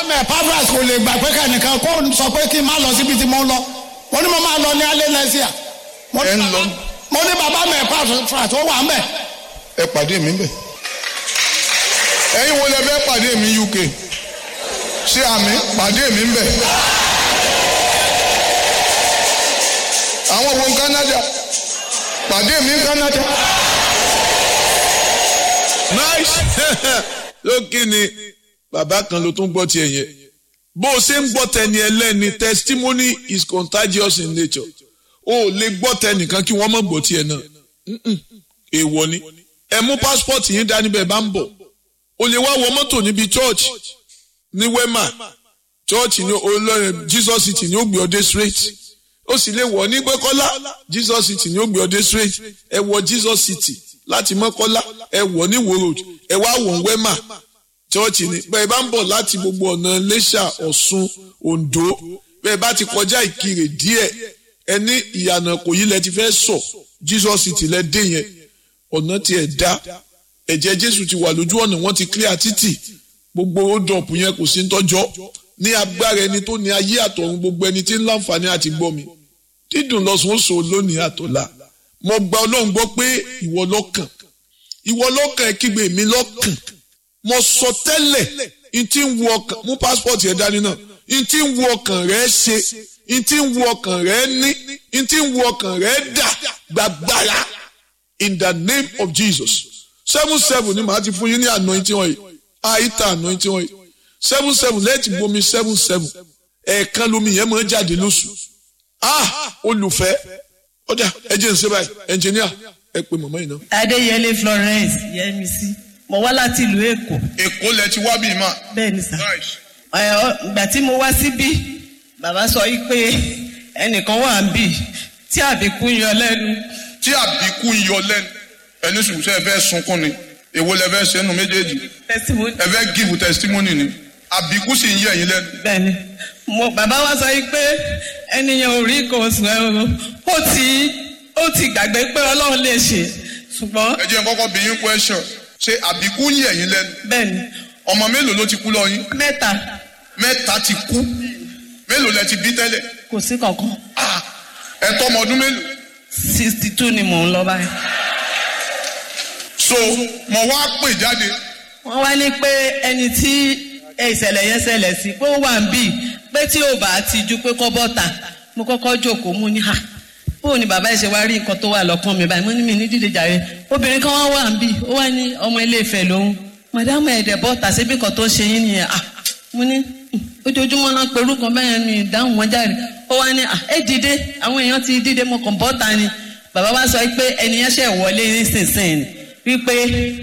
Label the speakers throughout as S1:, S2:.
S1: mẹ pavras kò lè gbà pé kẹ́nìkan kó sọ pé kí n má lọ síbi tí mo ń lọ mo ní mo máa lọ ní alẹ́ lẹ́síà mo ní
S2: Ẹ ń lọ.
S1: bàbá- mo ní bàbá mẹ pavras ó wà mẹ
S2: ẹ pàdé mi bẹ̀. ẹ̀yin wo lẹ fẹ́ pàdé mi UK ṣé àmì pàdé mi bẹ̀. àwọn wo ní Canada pàdé mi ní Canada.
S3: nice lókè ni bàbá kan ló tún gbọ́ tiẹ̀ yẹn bó o ṣe ń gbọ́ tẹni ẹlẹ́ni testimony is contagious in nature o ò lè gbọ́ tẹnìkan kí wọ́n mọ̀ gbọ́ tiẹ̀ náà Mm-mm. èèwọ̀ ni ẹ mú passport yín dání bẹ́ẹ̀ bá ń bọ̀ o lè wá wọ mọ́tò níbi church ní wema church ní olórin jesus city ní ó gbé ọdẹ straight ó sì lè wọ̀ ní gbẹ́kọ́lá jesus city ní ó gbé ọdẹ straight ẹ wọ jesus city láti mọ́kọ́lá ẹ wọ̀ ní wo road ẹ wá wọ̀ wema church ní bẹ́ẹ̀ bá ń bọ̀ láti gbogbo ọ̀nà lẹ́ṣà ọ̀ṣun oǹdó bẹ́ẹ̀ bá ti kọjá ìkirè díẹ̀ ẹ ní ìyànà kò yí lẹ ti fẹ́ sọ jesus city lẹ dé yẹn ọ̀nà tiẹ̀ dá ẹ̀jẹ̀ jésù ti wà lójú ọ̀nà wọ́n ti clear títì gbogbo hold-up yẹn kò sí ń tọ́jọ́ ní agbára ẹni tó ní ayé àtọ̀run gbogbo ẹni tí ń láǹfààní àti gbọ́ mi dídùn lọ́sùn ó so lónìí àtọ̀la mo gba ọlọ́run gbọ́ pé ìwọ lọ́kàn ìwọ lọ́kàn ẹ kígbe mi lọ́kàn mo sọ tẹ́lẹ̀ n tí ń wo ọkàn mú passport yẹn dání náà n tí ń wo ọkàn rẹ ṣe n tí ń wo ọkàn rẹ ní n tí ń wo ọkàn rẹ dà gbàgbára in the name of Jesus seven seven ni màá ti fún yín ní anointing oil àìta anointing oil seven seven lẹ́ẹ̀tì bomi seven seven ẹ̀ẹ̀kan lomi yẹn máa ń jáde lóṣù ah olùfẹ́ ọjà ẹ jẹ́ n ṣe báyìí ẹnjìníà ẹ pè mọ̀mọ́ yìí náà.
S4: adéyẹlé florence yẹmísí mo wá láti ìlú èkó
S2: èkó lẹ ti wá bíi mà.
S4: bẹ́ẹ̀ ni sà ẹ, ọ- ìgbà tí mo wá síbí bàbá sọ yìí pé ẹnìkan wà ń bì tí àbíkú yọ lẹ́nu
S2: tí àbíkú ń yọ lẹ́nu ẹni sùn sẹ́ ẹ fẹ́ sunkún ni èwo lẹ fẹ́ sẹ́nu méjèèjì
S4: testimony
S2: ẹ fẹ́ give testimony ni àbíkú sì ń yẹ ẹ̀yin lẹ́nu.
S4: bẹ́ẹ̀ ni mo bàbá wa sọ yìí pé ẹnìyàn ò rí nǹkan oṣù ẹ o ó ti ó ti gbàgbé pé ọlọ́run lè ṣe ṣùgbọ́n
S2: ẹ jẹ́ n kọ́kọ́ bí yín question ṣé àbíkú ń yẹ ẹ̀yin lẹ́nu
S4: bẹ́ẹ̀ ni
S2: ọmọ mélòó ló ti kú lọ yín
S4: mẹ́ta
S2: mẹ́ta ti kú mélòó lẹ ti bí tẹ́lẹ̀
S4: kò sí kankan
S2: Ah, ẹ tọ́mọ ọdún mélòó
S4: sixty two ni mò ń lọ báyìí.
S2: so mo wá pè jáde
S4: wọ́n wá ní pé ẹni tí ìṣẹ̀lẹ̀ yẹn ṣẹlẹ̀ sí pé ó wà ń bì pé tí ò bá ti ju pé kọ́ bọ́ta mo kọ́kọ́ jókòó mú ní ha bóun ni bàbá ẹ̀ ṣe wá rí nǹkan tó wà lọ́kàn mi báyìí mo ní mi ní dídé jàre obìnrin kan wá wà ń bì ó wá ní ọmọ ilé ìfẹ́ lòun màdámù ẹ̀dẹ̀ bọ́ta síbi kan tó ṣe yín nìyẹn ah mo ní "Hmm, ojoojúmọ́ náà pẹ̀lú kan bẹ́ẹ̀ mi ìdáhùn wọn jáde ó wá ní ah ẹ dìde àwọn èèyàn ti dìde mo kàn bọ́ta ni bàbá wa sọ pé ẹnìyẹn ṣẹ̀ wọlé nísinsìnyí wípé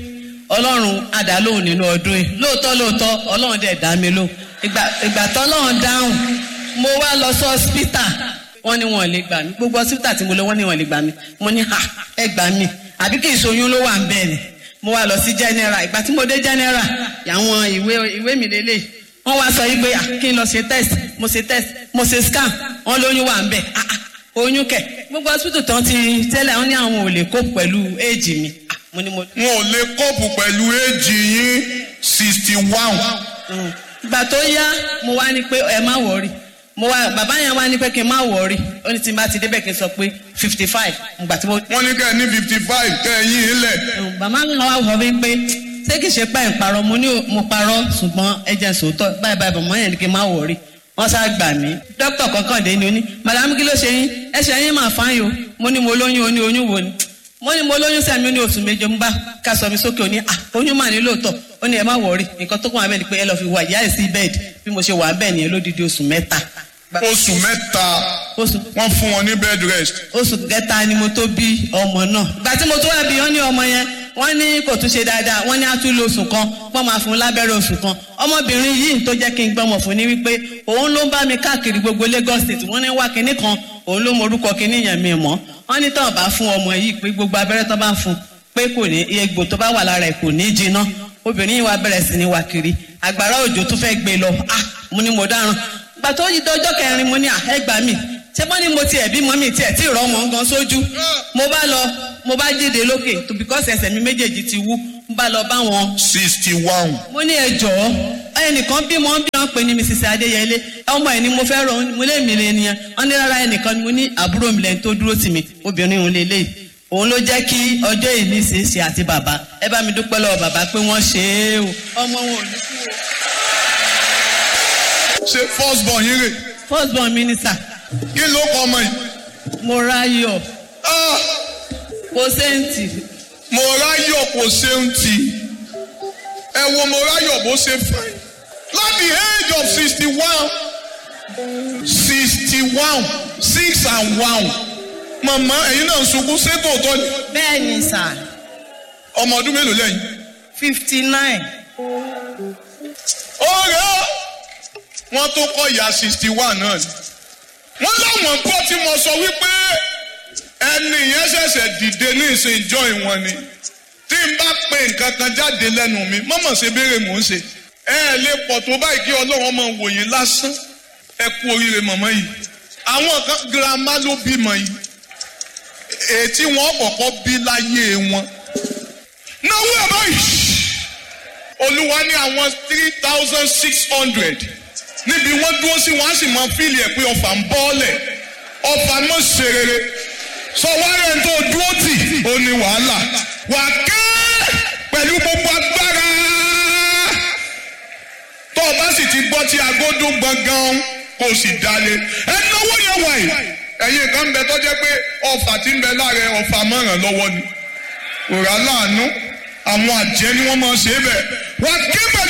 S4: ọlọ́run àdálóhùn nínú ọdún yìí lóòótọ́ lóòótọ́ ọlọ́run dẹ̀ dá mi lóhùn ìgbà ìgbà tọ́lọ́run dáhùn mo wá lọ sí ọ́sítà wọ́n ní wọn ò lè gbà mí gbogbo ọ́sítà tí mo lọ wọ́n ní wọn ò lè gbà mí mo ní ha ẹ gbà mí àbí kì í ṣoyún ló wà ń bẹ́ẹ̀ ni mo wá lọ sí general ìgbà tí mo dé general àwọn ìwé ìwé mi lélẹ̀ wọ́n wá sọ yí pé ah, kí n lọ ṣe test mo ṣe test mo ṣe scan wọ́n lóyún wà ń bẹ̀ ah, ah, oyún kẹ̀ gbogbo hospital tán ti tẹ́lẹ̀ wọ́n ní àwọn ò lè kó pẹ̀lú éèjì mi ah, mo ní mo
S2: wọn ò lè kóòpù pẹ̀lú éèjì yín sixty one
S4: ìgbà tó yá mo wá ní pé ẹ má wọrí mo wá bàbá yẹn wá ní pé kí n má wọrí ó ní tí n bá ti débẹ̀ kí n sọ pé fifty five ìgbà tí mo.
S2: wọ́n ní kẹ́ ẹ ní fifty five kẹ́ ẹ yín ilẹ̀
S4: bàbá mi wá wọ wípé ṣé kìí ṣe pẹ́ ń parọ́ mo ní mo parọ́ ṣùgbọ́n ẹ jẹ́ sòótọ́ báyìí báyìí bàbá yẹn ní kí n má wọrí wọ́n sá gbà mí dókítà kankan dé ni ó ní madame kí ló ṣe yín ẹsẹ̀ yín máa fáyín o mo ní mo lóyún o ní oyún wo ni mo ní mo lóyún sẹ́mi ó ní oṣù méje ń bá ká sọ mi sókè ó ní à oyún mà ní lóòótọ́ ó ní ẹ má wọrí nǹkan tó kàn wá bẹ́ẹ̀ ni pé ẹ lọ́ọ́ fi wà ìyá ẹ̀ sí bẹ́ẹ̀dì bí mo ṣe wà bẹ́ẹ̀ nìyẹn lódìdí oṣù mẹ́ta.
S2: oṣù mẹ́ta
S4: oṣù
S2: wọ́n fún wọn ní bed rest
S4: oṣù kẹta ni mo tó bí ọmọ náà ìgbà tí mo tó wá bí wọn ní ọmọ yẹn wọ́n ní kò tún ṣe dáadáa wọ́n ní àtúlò oṣù kan wọ́n máa fún un lábẹ́rẹ́ oṣù kan ọmọbìnrin yìí tó jẹ́ kí n gbọ́mọ̀ fún ni wípé òun ló ń bá mi káàkiri gbogbo Lagos state wọ́n ní wá kinní kan òun ló mọ orúkọ kinní yẹn mi mọ́ wọ́n ní tán bá fún ọmọ yìí pé gbogbo abẹ́rẹ́ tó bá fún pé kò ní egbò tó bá wà lára ẹ̀ kò ní jiná obìnrin yìí wá bẹ̀rẹ̀ sí ní wá kiri àgbàrá òjò tó fẹ́ gbé lọ ah mo ní mo dáràn gbà tó yí dọjọ́ kẹrin mo ní àhẹ́gbà mi ṣé bọ́ ni mo tiẹ̀ bímọ mi tiẹ̀ tí ìrọ̀ wọn gan sójú mo bá lọ mo bá jíde lókè tó because ẹsẹ̀ mi méjèèjì ti wú mo bá lọ bá wọn
S2: sixty one
S4: mo ní ẹ jọ̀ọ́ ẹnìkan bí mo ń bí wọn pè ní mrs adéyẹlé ọmọ ẹ ni mo fẹ́ rọ mo lé mi lé nìyẹn wọn ní rárá ẹnìkan ni mo ní àbúrò mi lẹ́yìn tó dúró tì mí obìnrin òun lè léyìí òun ló jẹ́ kí ọjọ́ ìní ṣe é ṣe àti bàbá ẹ bá mi dúpẹ́ lọ́wọ́ bàbá pé wọ́n ṣe é o ọmọ wọn ò ní kú o.
S2: ṣe first born yín rè
S4: first born minister
S2: kí ló kọ ọmọ yìí.
S4: morayo
S2: Ah,
S4: kòsẹ́ǹtì
S2: mo ráyọ̀ kò ṣeun tì ẹ wo mo ráyọ̀ bó ṣe fine láti age of sixty one sixty one six and one màmá ẹ̀yin náà ń sunkún ṣé tòótọ́ ni
S4: bẹ́ẹ̀ ni sà
S2: ọmọ ọdún mélòó lẹ́yìn.
S4: fifty nine
S2: ọ̀rẹ́ wọn tó kọ́ ìyá sixty one náà ni wọ́n láwọn gbọ́ tí mo sọ wípé ẹni yẹn ṣẹ̀ṣẹ̀ dìde ní ìsìn ìjọ ìwọ̀n ni tí n bá pe nǹkan kan jáde lẹ́nu mi mọ́mọ́ ṣe béèrè mò ń ṣe ẹ ẹ lè pọ̀ tó báyìí kí ọlọ́run máa wò yín lásán ẹ kú oríire mọ̀mọ́ yìí àwọn kan girama ló bímọ yìí ètí wọn kọ́kọ́ bí láyé wọn náwó ẹ̀ báyìí olúwa ní àwọn three thousand six hundred níbi wọ́n dúró sí wọ́n á sì máa fíìlì ẹ̀ pé ọfà ń bọ́ọ̀lẹ̀ ọfà mọ̀ ṣe rere sọ wárẹ̀ tó dúró tì ó ní wàhálà wà ké pẹ̀lú gbogbo agbára tó o bá sì ti gbọ́ tí agodo gbọ̀ngàn kò sì dalẹ̀ ẹ náwó yẹn wà yìí ẹ̀yin kan bẹ tó jẹ́ pé ọfà tí ń bẹ lára ọfà mọ̀ràn lọ́wọ́ ni òrà láàánú àwọn àjẹ́ ni wọ́n máa ṣe é bẹ̀ wà ké pẹ̀lú